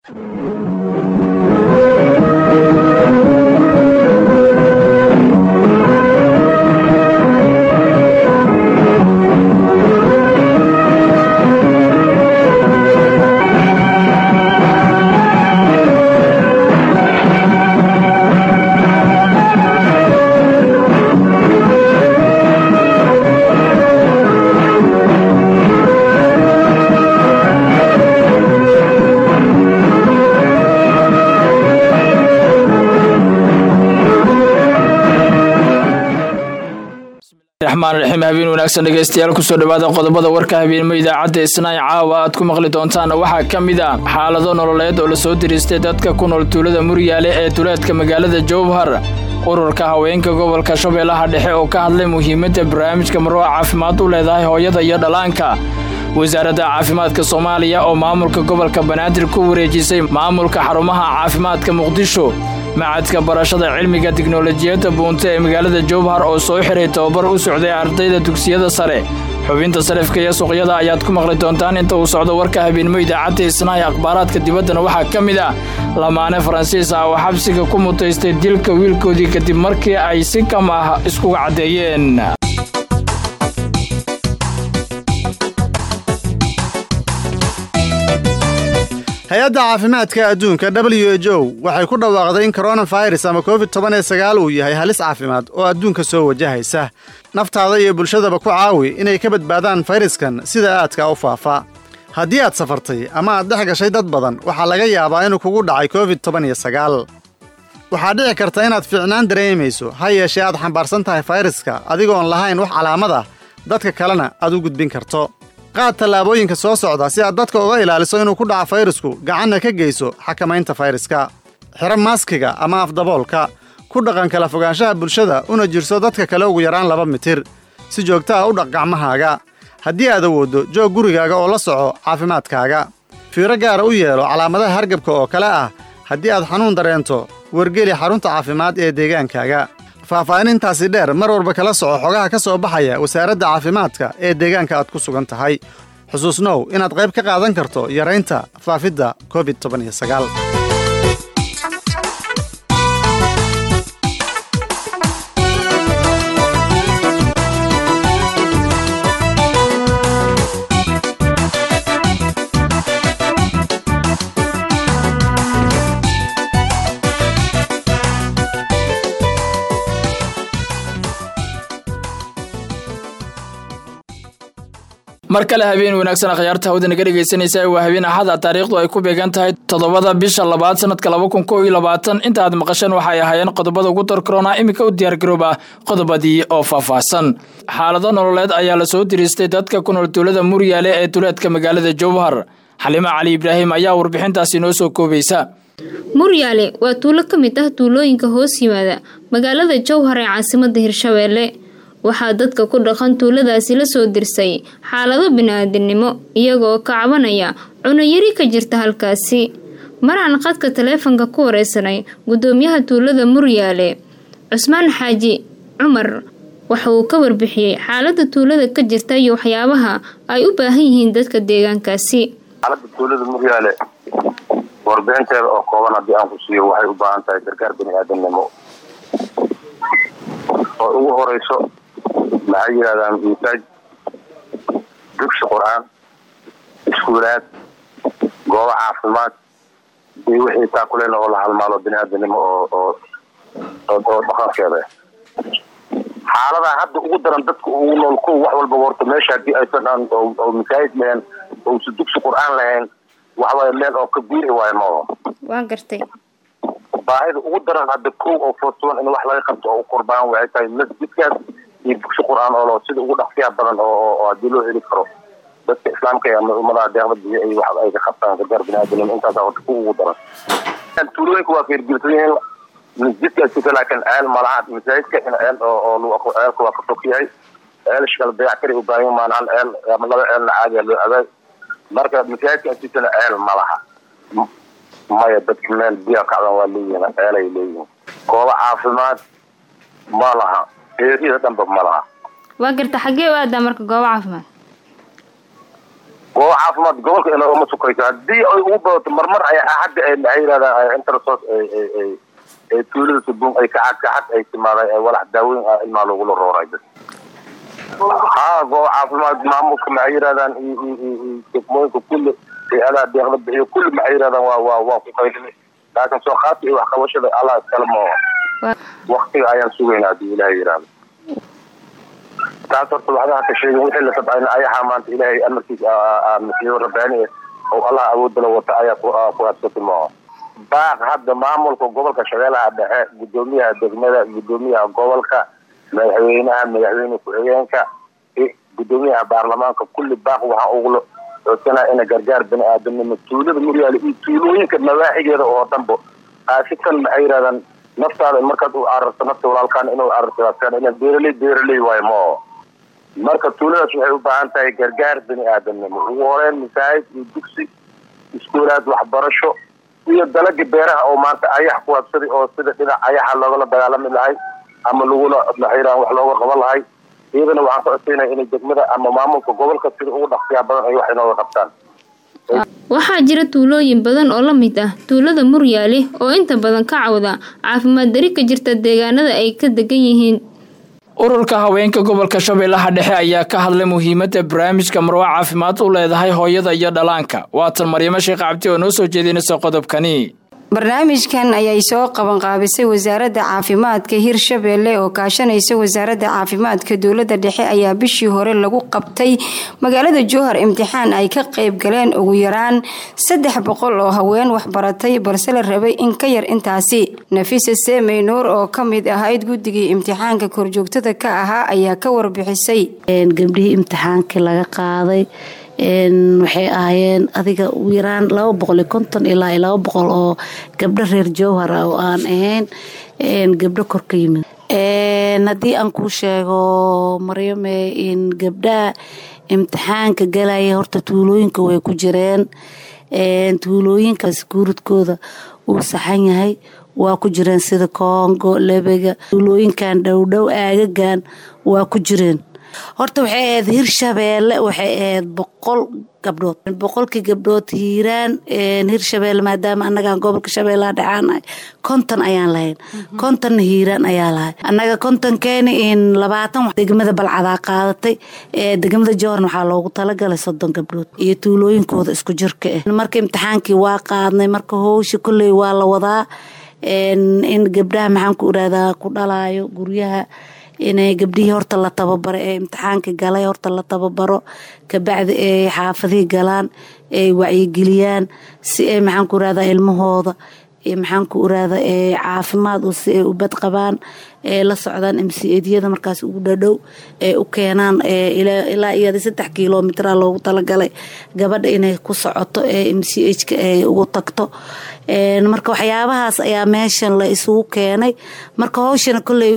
raxmaan raxiim habeen wanaagsan dhegeystayaal kusoo dhawaada qodobada warka habeenimo idaacadda isnaac caawa aad ku maqli doontaan waxaa ka mid ah xaalado nololeed oo lasoo diriistay dadka ku nool tuulada muryaale ee duleedka magaalada jowhar ururka haweenka gobolka shabeellaha dhexe oo ka hadlay muhiimadda barnaamijka marwa caafimaad u leedahay hooyada iyo dhallaanka wasaaradda caafimaadka soomaaliya oo maamulka gobolka banaadir ku wareejisay maamulka xarumaha caafimaadka muqdisho macadka barashada cilmiga tiknolojiyadda buunte ee magaalada jowhar oo soo xiray tababar u socday ardayda dugsiyada sare xubinta sarifka iyo suuqyada ayaad ku maqli doontaan inta uu socdo warka habeenimo idaacadda isnaahi akhbaaraadka dibaddana waxaa ka mid ah lamaane faransiis ah oo xabsiga ku mutaystay dilka wiilkoodii kadib markii ay si kam ah iskuga caddeeyeen hay-adda caafimaadka adduunka w h o waxay ku dhawaaqday in koronafirus ama covid toban iyo sagaal uu yahay halis caafimaad oo adduunka soo wajahaysa naftaada iyo bulshadaba ku caawi inay ka badbaadaan fayraskan sida aadka u faafa haddii aad safartay ama aad dhex gashay dad badan waxaa laga yaabaa inuu kugu dhacay covid toban iyo sagaal waxaa dhici karta inaad fiicnaan dareemayso ha yeeshee aad xambaarsan tahay fayraska adigoon lahayn wax calaamad ah dadka kalena aad u gudbin karto qaad tallaabooyinka soo socda si aad dadka uga ilaaliso inuu ku dhaco fayrasku gacanna ka geyso xakamaynta fayraska xiro maaskiga ama afdaboolka ku dhaqan kala fogaanshaha bulshada una jirso dadka kale ugu yaraan laba mitir si joogta ah u dhaq gacmahaaga haddii aad awooddo joog gurigaaga oo la soco caafimaadkaaga fiiro gaara u yeelo calaamadaha hargabka oo kale ah haddii aad xanuun dareento wargeli xarunta caafimaad ee deegaankaaga faahfaahinintaasi dheer mar walba kala soco xogaha ka soo baxaya wasaaradda caafimaadka ee deegaanka aad ku sugan tahay xusuusnow inaad qayb ka qaadan karto yaraynta faafidda covid toban iyo sagaal mar kale habeen wanaagsan akhyaarta hawda naga dhegaysanaysa waa habeen axada taariikhdu ay ku beegan tahay toddobada bisha labaad sanadka laba kun kow iyo labaatan inta aad maqasheen waxay ahaayeen qodobada ugu darkaroona iminka u diyaargarooba qodobadii oo faahfaahsan xaalado nololeed ayaa lasoo diriistay dadka ku nool tuulada muryaale ee duleedka magaalada jowhar xalima cali ibraahim ayaa warbixintaasi noo soo koobaysa muryaale waa tuulo ka mid ah tuulooyinka hoos yimaada magaalada jowhar ee caasimada hirshabeelle waxaa dadka ku dhaqan tuuladaasi la soo dirsay xaalado bini-aadinimo iyagoo ka cabanaya cunayari ka jirta halkaasi maraan qadka taleefanka ku wareysanay gudoomiyaha tuulada muryaale cusmaan xaaji cumar waxa uu ka warbixiyey xaalada tuulada ka jirta iyo waxyaabaha ay u baahan yihiin dadka deegaankaasi xaalada tuulada muryaale warbixinteeda oo kooban haddii aan ku siiyo waxay u baahan tahay gargaar bini-aadamnimo oo ugu horeyso maxay yidhahdaan misaaj dugsi qur-aan iskuulaad goobo caafimaad iyo wixii taakuleen oo la halmaalo bini-aadanimo oo oo oo dhaqankeeda xaaladaha hadda ugu daran dadka ugu nool ko wax walba horta meesha hadii aysan aan oo masaajid lahayn ousa dugsi qur-aan lahayn waxawaaye meel oo ka guuri waayo mao waa gartay baahida ugu daran hadda ko oo fortuan in wax laga qabto oo u qurbaan waxay tahay masjidkaas iyo dugsi qur-aan oo sida ugu dhaqsiyaa badan oo hadii loo heli karo dadka islaamka ama ummadaha deeqda biyo ay wax ay ka qabtaan gargaar bini-aadamnimo intaasa horta ku ugu daran tuulooyinka waa feergirsan yihiin masjidkaas jika laakiin ceel malaha masaajidka in ceel oo ceelka waa ka fog yahay ceelasha kala dayactiri u baahan maanaan ceel ama laba ceelna caadiya loo abaay marka masaajidka asisana ceel malaha maya dadka meel biya kacdan waa leeyihin ceelay leeyihin goobo caafimaad ma laha eeriyada dhanba ma laha waa garta xaggee u aadaa marka goobo caafimaad goobo caafimaad gobolka ina uma sukayso haddii ay ugu badato marmar ay hadda ay maxay yidhahdaan intersos ay tuulada subuun ay kacad kacad ay timaadaan ay walax daaweyn ah ilmaa lagula rooray dad haa goobo caafimaad maamulka maxay yidhahdaan degmooyinka kulli hay-adaha deeqda bixiyo kulli maxay yidhahdaan waa waa waa ku qaydinay laakiin soo qaadka iyo waxqabashada allah iskale moo waktiga ayaan sugaynaa haddii ilaahay yidhaahdo taas horta waxdaha ka sheegin wixii la sabcayna ayaxaa maanta ilaahay amarkiisa masiibo rabbaani oo allah awoodala wata ayaa ku adsati moo baaq hadda maamulka gobolka shabeellaha dhexe gudoomiyaha degmada gudoomiyaha gobolka madaxweynaha madaxweyne ku-xigeenka gudoomiyaha baarlamaanka kulli baaq waxaa ugula codsanaa ina gargaar bani aadamnimo tuulada muryaale iyo tuulooyinka nawaaxigeeda oo dhanbo aasitan maxay yidhahdaan naftaada markaad u cararto nafta walaalkaan inuu cararto ina beeraley beeraley waayo moo marka tuuladaas waxay u baahan tahay gargaar bani aadamnimo ugu horeyn masaajid iyo dugsi iskuulaad waxbarasho iyo dalaga beeraha oo maanta ayax ku habsaday oo sida dhinac ayaxa loogala dagaalami lahay ama lagula maxayraa wax looga qaban lahay iyadana waxaan ka codsaynaya inay degmada ama maamulka gobolka sida ugu dhaqsiyaa badan ay wax inooga qabtaan waxaa jira tuulooyin badan oo la mid ah tuulada muryaale oo inta badan ka cawda caafimaad dari ka jirta deegaanada ay ka degan yihiin ururka haweenka gobolka shabeellaha dhexe ayaa ka hadlay muhiimadda barnaamijka marwo caafimaad u leedahay hooyada iyo dhalaanka waatan maryamo sheekh cabdi oo noo soo jeedinaysa qodobkani barnaamijkan ayay soo qabanqaabisay wasaaradda caafimaadka hirshabeelle oo kaashanaysa wasaaradda caafimaadka dowladda dhexe ayaa bishii hore lagu qabtay magaalada jowhar imtixaan ay ka qayb galeen ugu yaraan saddex boqol oo haween waxbaratay balse la rabay in ka yar intaasi nafisa seemey nuur oo ka mid ahayd guddigii imtixaanka korjoogtada ka ahaa ayaa ka warbixisay gabdhihii imtixaankii laga qaaday waxay ahaayeen adiga ugu yaraan laba boqol iyo konton ilaa laba boqol oo gabdho reer jowhar ah oo aan ahayn gabdho kor ka yimid haddii aan kuu sheego maryame in gabdhaha imtixaanka galaya horta tuulooyinka way ku jireen tuulooyinkaas guuridkooda uu saxan yahay waa ku jireen sida koongo lebega tuulooyinkan dhowdhow aagagan waa ku jireen horta waxay ahayd hirshabeelle waxay ahayd boqol gabdhood boqolkii gabdhood hiiraan hirshabeelle maadaama annagaan gobolka shabeellaha dhexaanahay konton ayaan lahayn kontonna hiiraan ayaa lahay annaga kontonkeeni in labaatan degmada balcadaa qaadatay degmada jowharn waxaa loogu talagalay soddon gabdhood iyo tuulooyinkooda isku jirka ah marka imtixaankii waa qaadnay marka howsha kolley waa la wadaa in gabdhaha maxaan ku irahdaa ku dhalaayo guryaha inay gabdhihii horta la tababaro ee imtixaanka galay horta la tababaro kabacdi ay xaafadihii galaan ay wacyigeliyaan si ay maxaan ku irahdaa ilmahooda maxaan ku irahdaa caafimaad si ay u bad qabaan ee la socdaan mcdyada markaas ugu dhadhow ee u keenaan ilaa iyada saddex kilomitra loogu talagalay gabadha inay ku socoto ee mchka ay ugu tagto marka waxyaabahaas ayaa meeshan la isugu keenay marka howshana kolley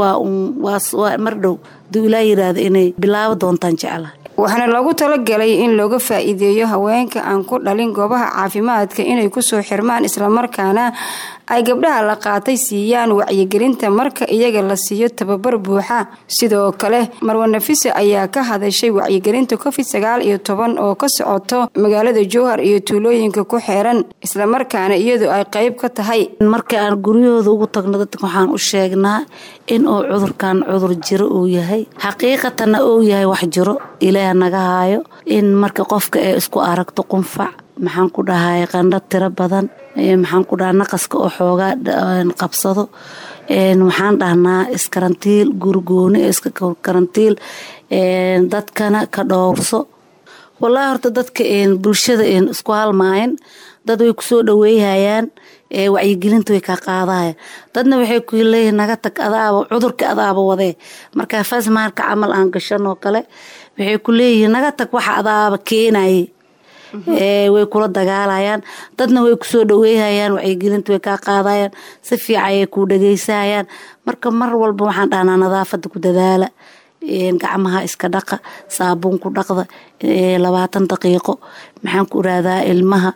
waa mar dhow haduu ilaa yiraahdo inay bilaabo doontaan jeclaha waxaana loogu talagalay in looga faa-iideeyo haweenka aan ku dhalin goobaha caafimaadka inay kusoo xirmaan islamarkaana ay gabdhaha la qaatay siiyaan wacyigelinta marka iyaga la siiyo tababar buuxa sidoo kale marwa nafisa ayaa ka hadashay wacyigelinta covid sagaal iyo toban oo ka socoto magaalada jowhar iyo tuulooyinka ku xeeran islamarkaana iyadu ay qeyb ka tahay marka aan guryahooda ugu tagno dadka waxaan u sheegnaa in uu cudurkan cudur jiro uu yahay xaqiiqatanna uu yahay wax jiro ilaah naga haayo in marka qofka ay isku aragto qunfac maxaan ku dhahay qandho tiro badan maxaan ku dhaha naqaska oo xoogaa qabsado waxaan dhahnaa iskarantiil gurigooni iska karantiil dadkana ka dhowrso wallaahi horta dadka bulshada isku halmaayan dad way kusoo dhaweeyhayaan wacyigelinta way kaa qaadahaya dadna waxay ku leeyihin naga tag adaaba cudurka adaaba wadee markaa fasmaarka camal aan gashanoo kale waxay ku leeyihiin naga tag waxa adaaba keenaye way kula dagaalayaan dadna way kusoo dhaweeyhayaan wacyigelinta way kaa qaadayaan si fiican ayay kuu dhageysahayaan marka mar walba waxaan dhahnaa nadaafada ku dadaala gacmaha iska dhaqa saabuun ku dhaqda labaatan daqiiqo maxaan ku irahdaa ilmaha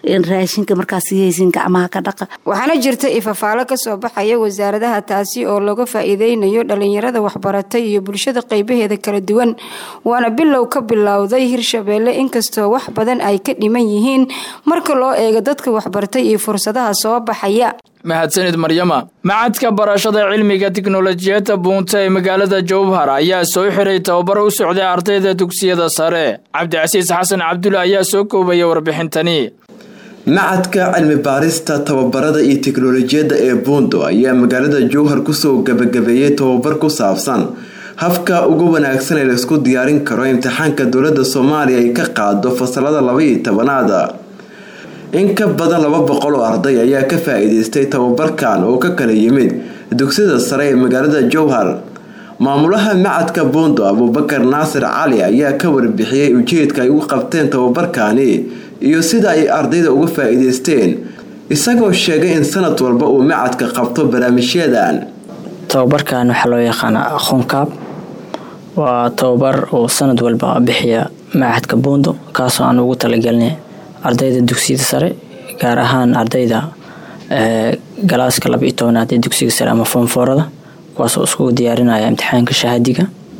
raashinka markaas haysin gacmaha ka dhaqa waxaana jirta ifafaalo kasoo baxaya wasaaradaha taasi oo looga faa-iideynayo dhalinyarada waxbaratay iyo bulshada qeybaheeda kala duwan waana bilow ka bilowday hirshabeelle inkastoo wax badan ay ka dhiman yihiin marka loo eego dadka waxbartay iyo fursadaha soo baxaya mahadsanid maryama macadka barashada cilmiga tiknolojiyadda buunta ee magaalada jowhar ayaa soo xiray tababaro u socday ardayda dugsiyada sare cabdicasiis xasan cabdulle ayaa soo koobaya warbixintani macadka cilmi baarista tababarada iyo tiknolojiyadda ee buundo ayaa magaalada jowhar kusoo gabagabeeyey tababar ku saabsan habka ugu wanaagsan ee laisku diyaarin karo imtixaanka dowladda soomaaliya ay ka qaado fasalada laba-iyo tobanaada in ka badan laba boqol oo arday ayaa ka faa-iideystay tababarkan oo ka kala yimid dugsiyada sare ee magaalada jowhar maamulaha macadka buundo abuubakar naasir cali ayaa ka warbixiyey ujeedka ay ugu qabteen tababarkani iyo sida ay ardayda uga faa-iideysteen isagoo sheegay in sanad walba uu macadka qabto barnaamijyadan tababarkan waxaa loo yaqaanaa aqoonkaab waa tababar uu sanad walba bixiya macadka buundo kaasoo aan ugu talagelinay ardayda dugsiyada sare gaar ahaan ardayda galaaska laba iyo tobanaad ee dugsiga sare ama foomfoorada kuwaasoo iskugu diyaarinaya imtixaanka shahaadiga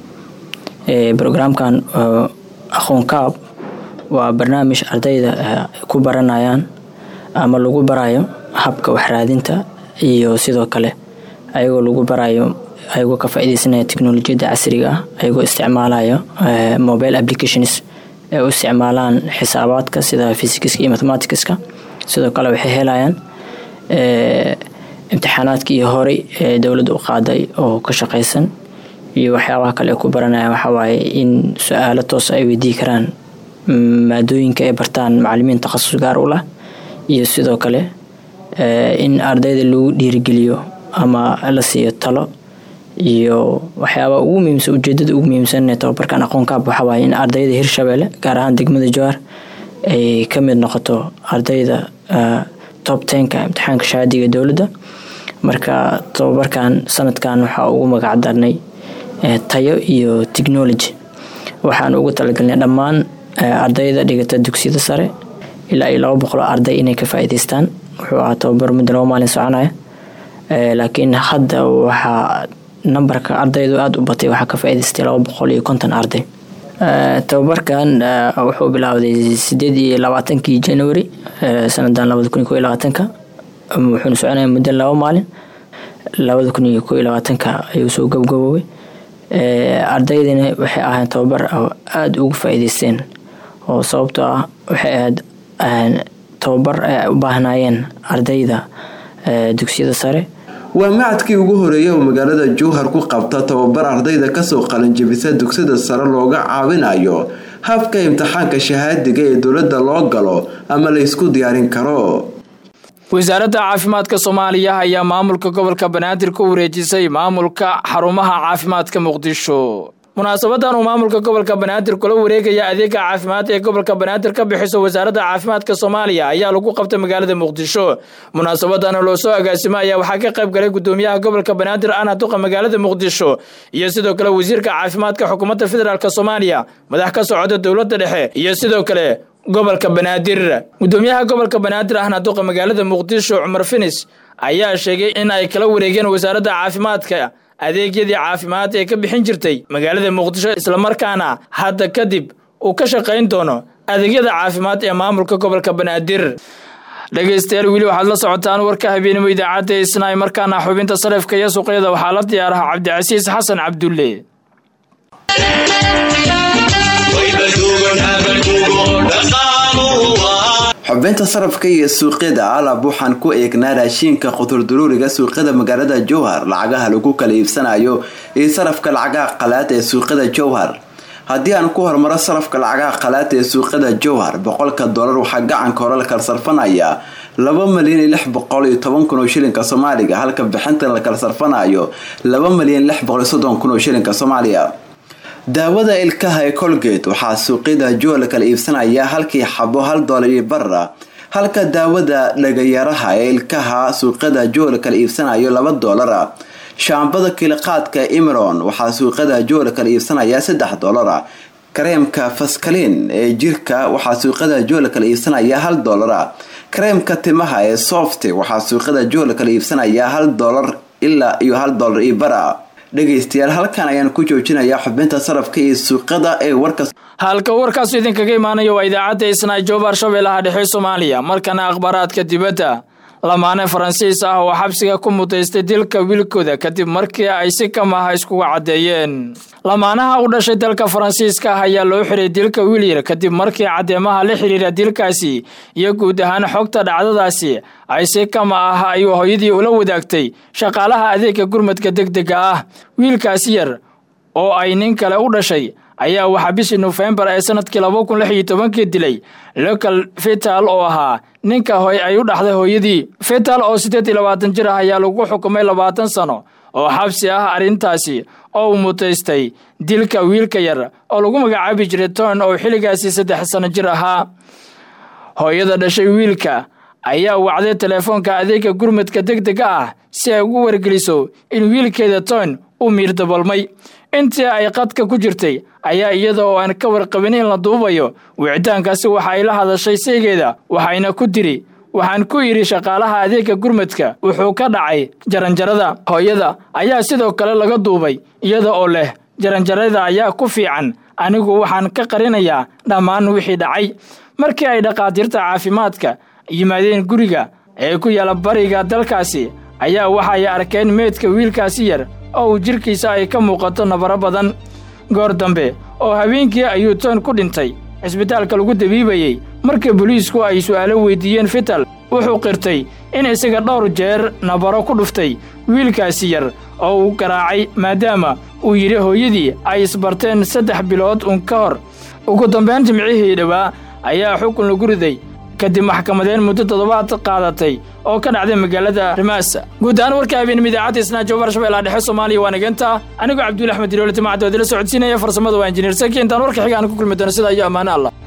brograamkan aqoonkaab waa barnaamij ardayda ku baranayaan ama lagu barayo habka waxraadinta iyo sidoo kale ayagoo lagu barayo ayagoo ka faa-ideysanaya teknolojiyadda casriga ah ayagoo isticmaalayo mobile applications ee u isticmaalaan xisaabaadka sida fysikiska iyo mathematicska sidoo kale waxay helayaan imtixaanaadkii horey ee dowladda u qaaday oo ka shaqaysan iyo waxyaabaha kale ay ku baranayaan waxawaaye in su-aalo toos ay weydii karaan maadooyinka ay bartaan macalimiin takhasus gaar u lah iyo sidoo kale in ardayda lagu dhiirigeliyo ama la siiyo talo iyo waxyaabaa ugu muhiimsan ujeedada ugu muhiimsan ee tababarkan aqoonkaab waxawaaye in ardayda hirshabeelle gaar ahaan degmada jowhar ay ka mid noqoto ardayda top tenka imtixaanka shahaadiga dowladda marka tababarkan sanadkan waxaa ugu magac darnay tayo iyo technology waxaan ugu talagalnay dhammaan ardayda dhigata dugsiyada sare ilaa iyo laba boqol arday inay ka faa-iideystaan wuxuu ahaa tababar muddo laba maalin soconaya laakiin hadda waxaa nambarka ardaydu aada u batay waxaa ka faa-iideystay laba boqol iyo konton arday tababarkan wuxuu bilowday sideed iyo labaatankii january sanadan labada kun iyo ko iyo labaatanka wuxuuna soconaya muddo laba maalin labada kun iyo ko iyo labaatanka ayuu soo gabgaboobay ardaydina waxay ahayn tababar aada ugu faa-iideysteen oo sababtoo ah waxay ahayd tababar ay u baahnayeen ardayda dugsiyada sare waa macadkii ugu horeeyay oo magaalada jowhar ku qabta tababar ardayda kasoo qalinjabisa dugsiyada sare looga caawinayo habka imtixaanka shahaadiga ee dowladda loo galo ama la ysku diyaarin karo wasaaradda caafimaadka soomaaliya ayaa maamulka gobolka banaadir ku wareejisay maamulka xarumaha caafimaadka muqdisho munaasabadan uu maamulka gobolka banaadir kula wareegaya adeega caafimaad ee gobolka banaadir ka bixiso wasaaradda caafimaadka soomaaliya ayaa lagu qabtay magaalada muqdisho munaasabadan loo soo agaasimo ayaa waxaa ka qayb galay gudoomiyaha gobolka banaadir ana duqa magaalada muqdisho iyo sidoo kale wasiirka caafimaadka xukuumadda federaalk soomaaliya madax ka socda dowladda dhexe iyo sidoo kale gobolka banaadir gudoomiyaha gobolka banaadir ahna duqa magaalada muqdisho cumar finis ayaa sheegay in ay kala wareegeen wasaaradda caafimaadka adeegyadii caafimaad ee ka bixin jirtay magaalada muqdisho islamarkaana hadda kadib uu ka shaqayn doono adeegyada caafimaad ee maamulka gobolka banaadir dhegaystayaal weli waxaad la socotaan warka habeenimo idaacadda isnaay markaana xubinta sarifka iyo suuqyada waxaa la diyaaraha cabdicasiis xasan cabdulle xubinta sarafka iyo suuqyada alab waxaan ku eegnaa raashiinka qudurduruuriga suuqyada magaalada jowhar lacagaha lagu kala iibsanayo iyo sarafka lacagaha qalaad ee suuqyada jowhar haddii aan ku hormaro sarafka lacagaha qalaad ee suuqyada jowhar boqolka dolar waxaa gacanka hore la kala sarfanayaa laba malyan iyo lix boqol iyo toban kun oo shilinka soomaaliga halka bixintan la kala sarfanayo laba malyan lix boqol iyo soddon kun oo shilinka soomaaliya daawada ilkaha ee colgate waxaa suuqyada jowhar la kala iibsanayaa halkii xabo hal dolar iyo bara halka daawada dhagayaraha ee ilkaha suuqyada jowhar la kala iibsanayo laba dolara shaambada kiliqaadka imron waxaa suuqyada jowhar la kala iibsanayaa saddex dolara kareemka faskaliin ee jirka waxaa suuqada joola kala iibsanaya hal doolara kareemka timaha ee softe waxaa suuqada joola kala iibsanaya hal doolar ilaa iyo hal doolar iyo bara dhegaystayaal halkan ayaan ku joojinayaa xubinta sarafka iyo suuqada ee warka halka warkaasu idinkaga imaanayo waa idaacadda isnaa joobar shabeellaha dhexe soomaaliya markana akhbaaraadka dibadda lamaane faransiis ah oo xabsiga ku mutaystay dilka wiilkooda kadib markii ay si kamaha iskuga caddeeyeen lamaanaha u dhashay dalka faransiiska ah ayaa loo xiray dilka wiilyar kadib markii caddeemaha la xidhiira dilkaasi iyo guud ahaan xogta dhacdadaasi ay si kama ah ayuu hooyadii ula wadaagtay shaqaalaha adeega gurmadka degdega ah wiilkaasi yar oo ay nin kale u dhashay ayaa waxaa bishii nofembar ee sanadkii laba kun lix iyo tobankii dilay local fital oo ahaa ninka hoy ay u dhaxday hooyadii fital oo siddeed iyo labaatan jir ah ayaa lagu xukumay labaatan sano oo xabsi ah arrintaasi oo uu mutaystay dilka wiilka yar oo lagu magacaabi jiray ton oo xilligaasi saddex sano jir ahaa hooyada dhashay wiilka ayaa wacday teleefoonka adeega gurmadka degdega ah si ay ugu wargeliso in wiilkeeda ton uu miir dabalmay intii ay qadka ku jirtay ayaa iyada oo aan ka warqabin in la duubayo wicitaankaasi waxa ay la hadashay saygeeda waxayna ku tiri waxaan ku idhi shaqaalaha adeega gurmadka wuxuu ka dhacay jaranjarada hooyada ayaa sidoo kale laga duubay iyada oo leh jaranjarada ayaa ku fiican anigu waxaan ka qarinayaa dhammaan wixii dhacay markii ay dhakhaatiirta caafimaadka yimaadeen guriga ee ku yaala bariga dalkaasi ayaa waxay arkeen meydka wiilkaasi yar oo uu jidhkiisa ay ka muuqato nabaro badan goor dambe oo habeenkii ayuu toon ku dhintay cisbitaalka lagu dabiibayey markii boliisku ay su'aalo weydiiyeen fital wuxuu qirtay in isaga dhowr jeer nabaro ku dhuftay wiilkaasi yar oo uu garaacay maadaama uu yidhi hooyadii ay isbarteen saddex bilood uun ka hor ugu dambayn jimcihii dhowaa ayaa xukun lagu riday kadib maxkamadeen muddo toddobaad qaadatay oo ka dhacday magaalada rimaasa guud ahaan warka habeenimo idaacadda isnaa joobar shabeellaha dhexe soomaaliya waa nageenta anigoo cabdulla axmed diroole timacdoodila socodsiinaya farsamada waa injineer saki intaan warka xiga aan ku kulmi doono sida iyo ammaano allah